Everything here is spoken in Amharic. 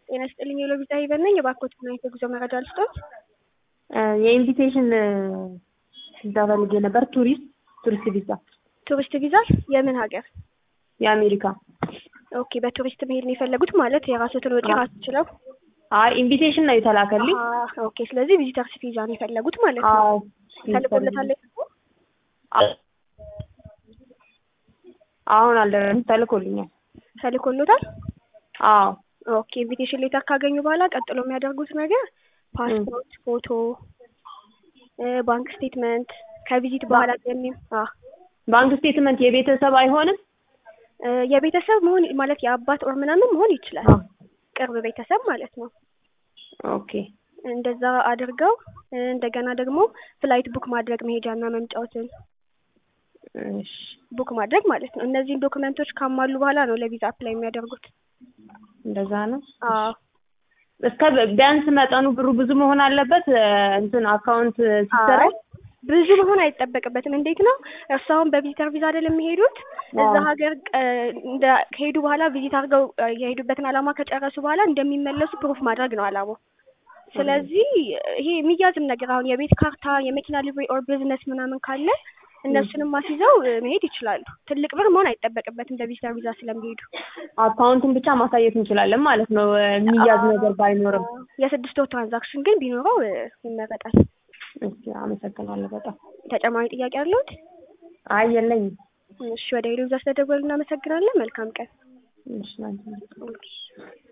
ጤና ይስጥልኝ የሎቢዛ ሂበን ነኝ። የባርኮትና የጉዞ መረጃ ልስጦት። የኢንቪቴሽን ቪዛ ፈልጌ ነበር። ቱሪስት ቱሪስት ቪዛ ቱሪስት ቪዛ የምን ሀገር? የአሜሪካ። ኦኬ በቱሪስት መሄድ ነው የፈለጉት ማለት የራስዎትን ወጪ ራሱ ችለው? አይ ኢንቪቴሽን ነው የተላከልኝ። አዎ፣ ኦኬ ስለዚህ ቪዚተርስ ቪዛ ነው የፈለጉት ማለት ነው። አዎ ተልኮለታል? አሁን አልደረሰም። ተልኮልኛል። ተልኮሎታል? አዎ ኦኬ ኢንቪቴሽን ሌተር ካገኙ በኋላ ቀጥሎ የሚያደርጉት ነገር ፓስፖርት ፎቶ፣ ባንክ ስቴትመንት ከቪዚት በኋላ የሚ ባንክ ስቴትመንት የቤተሰብ አይሆንም? የቤተሰብ መሆን ማለት የአባት ኦር ምናምን መሆን ይችላል። ቅርብ ቤተሰብ ማለት ነው። ኦኬ እንደዛ አድርገው እንደገና ደግሞ ፍላይት ቡክ ማድረግ መሄጃና መምጫዎትን እሺ ቡክ ማድረግ ማለት ነው። እነዚህን ዶክመንቶች ካሟሉ በኋላ ነው ለቪዛ አፕላይ የሚያደርጉት። እንደዛ ነው። አዎ እስከ ቢያንስ መጠኑ ብሩ ብዙ መሆን አለበት። እንትን አካውንት ሲሰራ አይ ብዙ መሆን አይጠበቅበትም። እንዴት ነው እርሱ አሁን በቪዚተር ቪዛ አይደል የሚሄዱት? እዛ ሀገር እንደ ከሄዱ በኋላ ቪዚት አድርገው የሄዱበትን ዓላማ ከጨረሱ በኋላ እንደሚመለሱ ፕሩፍ ማድረግ ነው ዓላማው። ስለዚህ ይሄ የሚያዝም ነገር አሁን የቤት ካርታ፣ የመኪና ሊብሬ ኦር ቢዝነስ ምናምን ካለ እነሱንም አስይዘው መሄድ ይችላሉ። ትልቅ ብር መሆን አይጠበቅበትም በቪዚተር ቪዛ ስለሚሄዱ። አካውንቱን ብቻ ማሳየት እንችላለን ማለት ነው። የሚያዝ ነገር ባይኖርም የስድስት ወር ትራንዛክሽን ግን ቢኖረው ይመረጣል። እሺ፣ አመሰግናለሁ በጣም። ተጨማሪ ጥያቄ አለዎት? አይ የለኝም። እሺ፣ ወደ ሄዱ ቪዛ ስለደወሉ እናመሰግናለን። መልካም ቀን። እሺ፣ ላንቺ